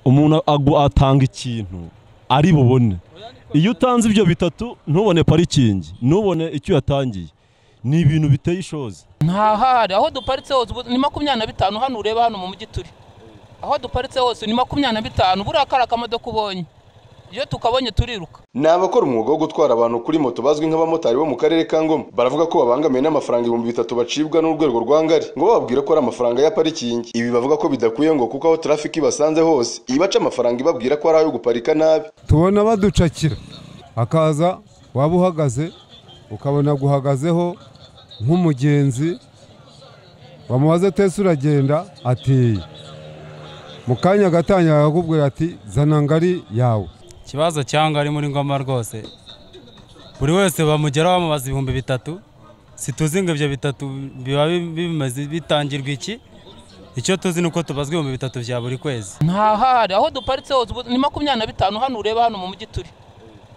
umuntu agu- atanga ikintu ari bubone iyo utanze ibyo bitatu ntubone parikingi ntubone icyo yatangiye ni ibintu biteye ishozi ntahari aho duparitse hose ubu ni makumyabiri na bitanu hano ureba hano mu mujyi turi aho duparitse hose ni makumyabiri na bitanu buriya kari akamodoka ubonye iyo tukabonye turiruka ni abakora umwuga wo gutwara abantu kuri moto bazwi nk'abamotari bo mu karere ka ngoma baravuga ko babangamiwe n'amafaranga ibihumbi bitatu bacibwa n'urwego rwa ngari ngo bababwire ko ari amafaranga ya parikingi ibi bavuga ko bidakwiye ngo kuko aho trafiki ibasanze hose ibaca amafaranga ibabwira ko ari ayo guparika nabi tubona baducakira hakaza waba uhagaze ukabona guhagazeho nk'umugenzi wamubaze tese uragenda ati mu kanya gatanya akakubwira ati zana ngari yawe ikibazo cyangwa ari muri ngoma rwose buri wese bamugeraho bamubaza ibihumbi bitatu situzi ngo ibyo bitatu biba bi- bimeze bitangirwa iki icyo tuzi ni uko tubazwa ibihumbi bitatu bya buri kwezi ntahari aho duparitse hose ubu ni makumyabiri na bitanu hano ureba hano mu mujyi turi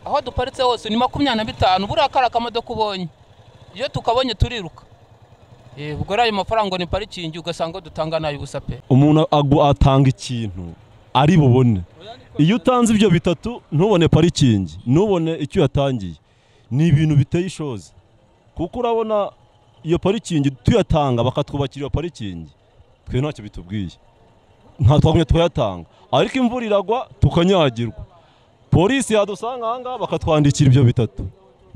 aho duparitse hose ni makumyabiri na bitanu buriya kari akamodoka ubonye iyo tukabonye turiruka Eh, ubwo rero ayo mafaranga ni parikingi ugasanga dutanga nayo ubusa pe umuntu agu- atanga ikintu ari bubone iyo utanze ibyo bitatu ntubone parikingi ntubone icyo yatangiye ni ibintu biteye ishozi kuko urabona iyo parikingi tuyatanga bakatwubakira iyo parikingi twe ntacyo bitubwiye nta twagumye tukayatanga ariko imvura iragwa tukanyagirwa polisi yadusanga ahangaha bakatwandikira ibyo bitatu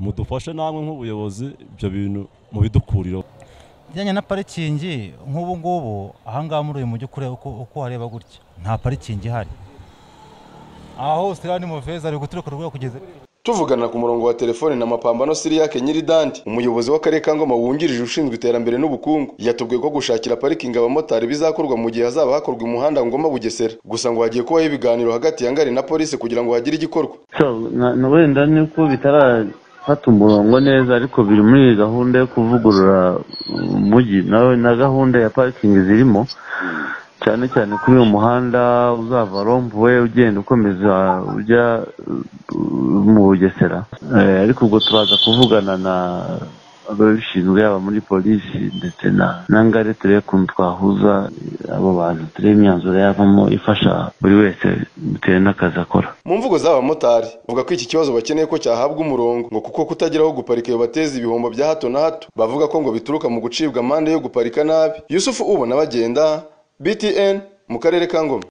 mudufashe namwe nk'ubuyobozi ibyo bintu mubidukuriro bijyanye na parikingi nk'ubu ngubu ahangaha muri uyu mujyi kureba uko uko wareba gutya nta parikingi ihari aha hose hano ni mu veza ari guturuka urwego kugeza tuvugana ku murongo wa telefone na mapambano siriyake nyiridandi umuyobozi w'akarere ka ngoma wungirije ushinzwe iterambere n'ubukungu yatubwiye ko gushakira parikingi abamotari bizakorwa mu gihe hazaba hakorwa umuhanda ngoma bugesera gusa ngo hagiye kubaho ibiganiro hagati ya ngari na polisi kugira ngo hagire igikorwa So, na- na- wenda ni uko bitarafata umurongo neza ariko biri muri gahunda yo kuvugurura umujyi nawe na gahunda ya parikingi zirimo cyane cyane kuri uyu muhanda uzava rompuwe ugenda ukomeza ujya uh, mu bugesera Eh, ariko ubwo turaza kuvugana na ababishinzwe yaba muri polisi ndetse na na ngare turebe ukuntu twahuza eh, abo bantu turebe imyanzuro yavamo ifasha buri wese bitewe n'akazi akora mu mvugo z'abamotari bavuga ko iki kibazo bakeneye ko cyahabwa umurongo ngo kuko kutagira aho guparika bibateza ibihombo bya hato na hato bavuga ko ngo bituruka mu gucibwa amande yo guparika nabi yusufu ubona bagenda btn mu karere ka ngoma